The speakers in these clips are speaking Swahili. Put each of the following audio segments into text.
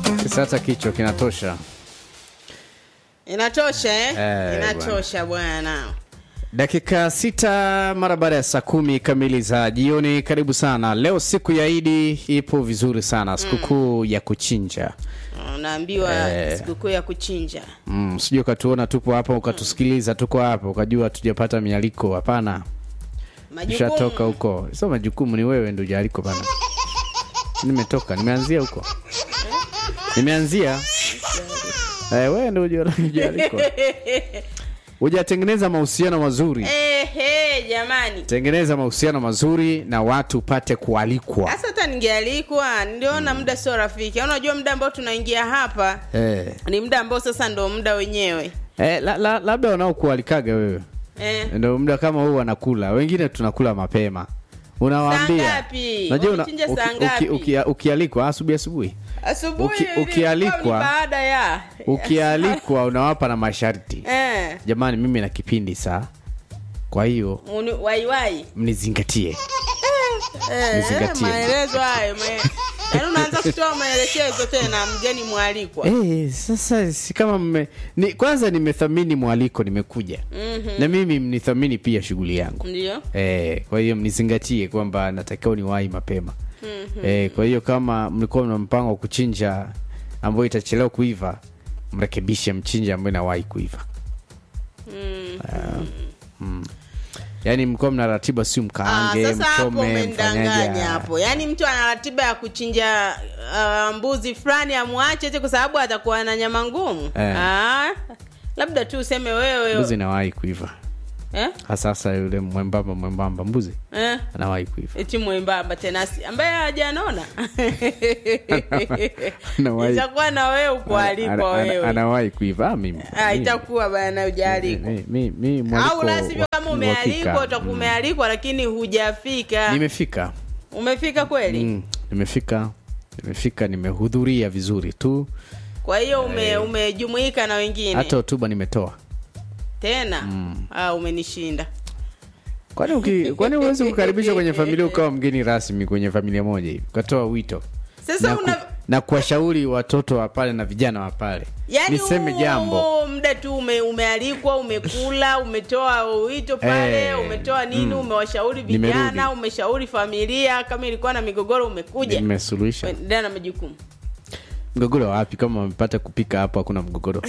Sasa kichwa kinatosha. Inatosha eh? Eh, Inatosha bwana. Dakika sita mara baada ya saa kumi kamili za jioni. Karibu sana. Leo siku ya Idi ipo vizuri sana, sikukuu ya kuchinja. Unaambiwa Eh. sikukuu ya kuchinja. Mm, sijui ukatuona tupo hapa ukatusikiliza tuko hapa ukajua tujapata mialiko. Hapana, ushatoka Majukumu. huko. Sio majukumu, ni wewe ndio jaaliko bana. Nimetoka, nimeanzia huko, nimeanzia eh, wewe ndio jaaliko. Hujatengeneza mahusiano mazuri. Eh, eh, jamani. Tengeneza mahusiano mazuri na watu upate kualikwa. Sasa hata ningealikwa, niliona muda sio rafiki. Unajua muda ambao tunaingia hapa Eh. ni muda ambao sasa ndo muda wenyewe. Eh, la, la, labda wanaokualikaga wewe Eh. ndio muda kama huu wanakula, wengine tunakula mapema. Unawaambia Saa ngapi? unajua una- Wamechinja uki- saa uki- ngapi? uki- ukialikwa asubuhi asubuhi, Asubuhi Uki- hivi, ukialikwa- ilikuwa ni baada ya ukialikwa unawapa na masharti. eh, Jamani, mimi na kipindi saa, kwa hiyo uni- waiwai mnizingatie. Eh, Nizingatie. maelezo hayo me- yaani unaanza kutoa maelekezo tena mgeni mwalikwa Eh, sasa si kama mme, ni, kwanza nimethamini mwaliko, nimekuja na mimi mnithamini pia shughuli yangu. ndio Eh, kwa hiyo mnizingatie kwamba natakiwa niwahi mapema. Eh, kwa hiyo kama mlikuwa mna mpango wa kuchinja ambayo itachelewa kuiva, mrekebishe mchinja ambayo inawahi kuiva. Ah, mm. Yaani mlikuwa mna ratiba, si Ah, mkaange, sasa hapo mchome, umendanganya mfanyaje. hapo yaani mtu ana ratiba ya kuchinja ah, mbuzi fulani amwache eti kwa sababu atakuwa na nyama ngumu Eh. Ah, labda tu useme wewe Mbuzi inawahi kuiva. eh? Hasa sasa yule mwembamba mwembamba mbuzi Eh? anawahi kuiva. eti mwembamba tena si- ambaye hajanona Anawahi- itakuwa na wewe ukualikwa Ana- ana- wewe Anawahi kuiva. Ah, mimi. Ah, mimi- itakuwa bana ujaalikwa mi- mi- mi- mwaliko au la sivyo wa- kama wa umealikwa hakika. utakuwa Mm. umealikwa lakini hujafika Nimefika. umefika kweli Mm, nimefika nimefika nimehudhuria vizuri tu kwa hiyo ume, umejumuika na wengine hata hotuba nimetoa tena ah, umenishinda kwani uki- kwani huwezi kukaribishwa kwenye familia ukawa mgeni rasmi kwenye familia moja hivi ukatoa wito sasa na, una ku, na kuwashauri watoto wa pale na vijana wa pale yani niseme huo- jambo huo muda tu ume, umealikwa umekula umetoa wito pale Eh, umetoa nini mm. umewashauri Nimerudi. vijana umeshauri familia kama ilikuwa na migogoro umekuja nimesuluhisha endelea na majukumu mgogoro wapi kama wamepata kupika hapo hakuna mgogoro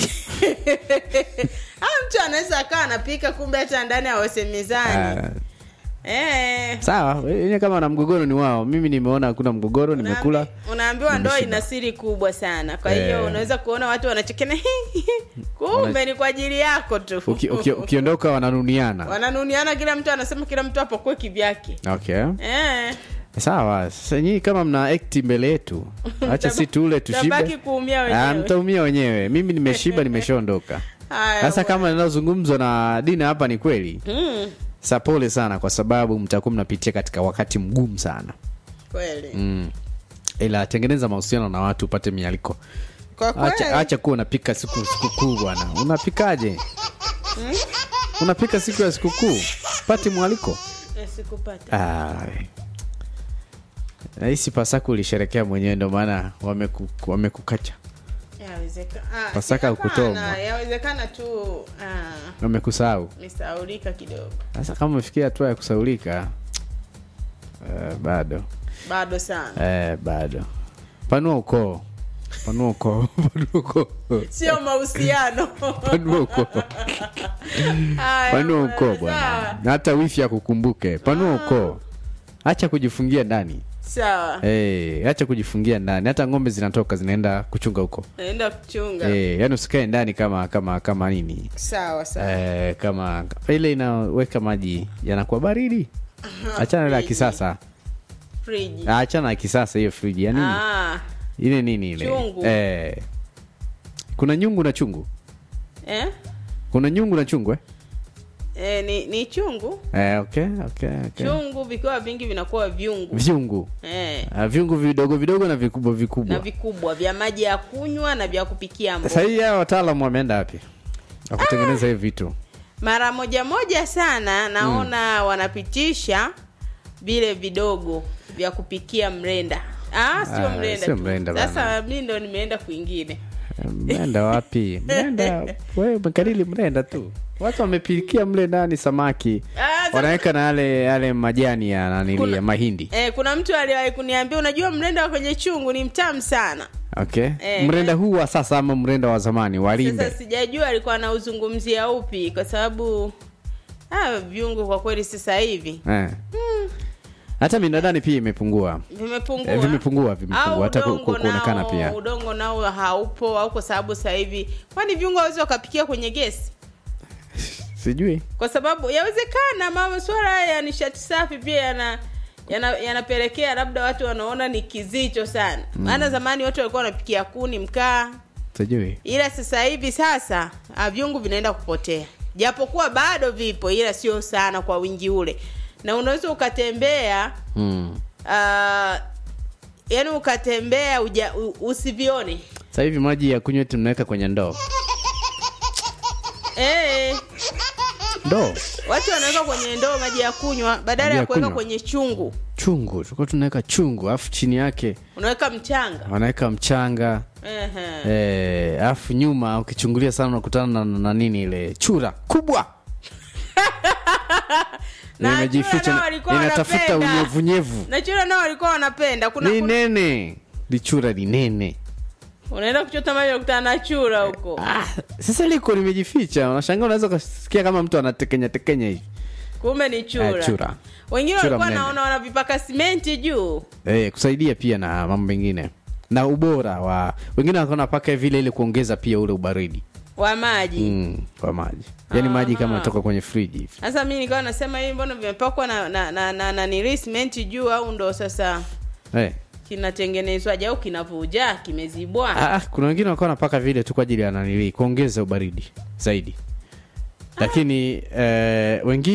ah, mtu anaweza akawa anapika kumbe hata ndani awesemezani Ah, eh. sawa wenye kama na mgogoro ni wao mimi nimeona hakuna mgogoro nimekula Unaambi- unaambiwa ndoa ina siri kubwa sana kwa hiyo Eh. unaweza kuona watu wanachekena kumbe ni kwa ajili yako tu Uki- uki- ukiondoka wananuniana wananuniana kila mtu anasema kila mtu apokue kivyake okay eh. sawa sasa nyinyi kama mna akti mbele yetu acha si tule Tabaki tushibe kuumia Ah, wenyewe mtaumia wenyewe mimi nimeshiba nimeshaondoka Haya, sasa bwana. kama linalozungumzwa na dina hapa ni kweli Mm, sa pole sana kwa sababu mtakuwa mnapitia katika wakati mgumu sana kweli mm. ila tengeneza mahusiano na watu upate mialiko kwa kweli acha, acha kuwa unapika siku sikukuu bwana unapikaje unapika siku ya sikukuu pate mwaliko Eh, sikupata Ai. nahisi pasaka ulisherekea mwenyewe ndio maana wameku, wamekukacha Yawezeka- ah, Pasaka hapana, hukutomwa. yawezekana tu ah, wamekusahau nisaulika kidogo sasa kama umefikia hatua ya kusaulika uh, bado bado sana eh, bado panua ukoo panua ukoo panua ukoo sio mahusiano panua ukoo Haya, panua bwana, ukoo bwana sawa. na hata wifi akukumbuke panua ukoo acha kujifungia ndani sawa hey, acha kujifungia ndani hata ng'ombe zinatoka zinaenda kuchunga huko naenda kuchunga hey, yani usikae ndani kama kama kama nini sawa sawa eh, kama ile inaweka maji yanakuwa baridi achana ile ya friji. kisasa friji Ah, achana na kisasa hiyo friji ya nini ah, ile nini ile Chungu. eh, kuna nyungu na chungu eh? kuna nyungu na chungu eh? Eh, ni, ni chungu Eh, okay, okay, okay. chungu vikiwa vingi vinakuwa vyungu vyungu eh, Ah, vyungu vidogo vidogo na vikubwa na vikubwa vikubwa vya maji ya kunywa na vya kupikia sasa mboga hii hawa wataalamu wameenda wapi wakutengeneza hivi vitu mara moja moja sana naona wanapitisha vile vidogo vya kupikia mrenda ah, sio Ah, mlenda sio tu. mlenda bana. sasa mi ndo nimeenda kwingine mrenda wapi mrenda wewe umekariri mrenda tu watu wamepilikia mle ndani samaki Ah, sasa- wanaweka na yale yale majani ya nanili Kuna- ya mahindi eh, kuna mtu aliwahi kuniambia unajua mlenda wa kwenye chungu ni mtamu sana okay Eh, mrenda huu wa sasa ama mrenda wa zamani walimbe sasa sijajua alikuwa anauzungumzia upi kwa sababu ah, viungo kwa kweli sasa hivi eh. hata minadani pia imepungua vimepungua Eh, vimepungua, vimepungua. Au Hata ku- udongo ku- kuonekana nao- pia. udongo nao haupo au kwa sababu sasa hivi kwani viungo hawezi wakapikia kwenye gesi sijui kwa sababu yawezekana masuala haya ya nishati safi pia yana yana- yanapelekea labda watu wanaona ni kizito sana maana zamani watu walikuwa wanapikia kuni mkaa sijui ila sasa hivi sasa ah, vyungu vinaenda kupotea japokuwa bado vipo ila sio sana kwa wingi ule na unaweza ukatembea mm. uh, yani ukatembea uja, u, usivione sasa hivi maji ya kunywa tunaweka kwenye ndoo e, ndoo watu wanaweka kwenye ndoo maji ya kunywa badala Maji ya ya kuweka kunywa. kwenye chungu chungu tulikuwa tunaweka chungu alafu chini yake unaweka mchanga wanaweka mchanga Ehe. Eh, alafu nyuma ukichungulia sana unakutana na, na, na nini ile chura kubwa Na Limejificha, chura nao walikuwa linatafuta wanapenda. unyevunyevu na chura nao walikuwa wanapenda kuna, ni kuna nene lichura ni nene unaenda kuchota maji unakutana na chura huko ah, sasa liko limejificha unashangaa unaweza ukasikia kama mtu anatekenya tekenya hivi kumbe ni chura, Eh, chura. wengine Chura walikuwa mnene. naona wanavipaka simenti juu eh, kusaidia pia na mambo mengine na ubora wa wengine walikuwa wanapaka vile ili kuongeza pia ule ubaridi wa maji mm, kwa maji yaani maji kama Aha. natoka kwenye friji hivi sasa mi nikawa nasema hivi mbona vimepakwa na na, na, na, na nili simenti juu au ndo sasa eh. kinatengenezwaje au kinavuja kimezibwa Ah, kuna wengine walikuwa wanapaka vile tu kwa ajili ya nanili kuongeza ubaridi zaidi lakini eh, wengine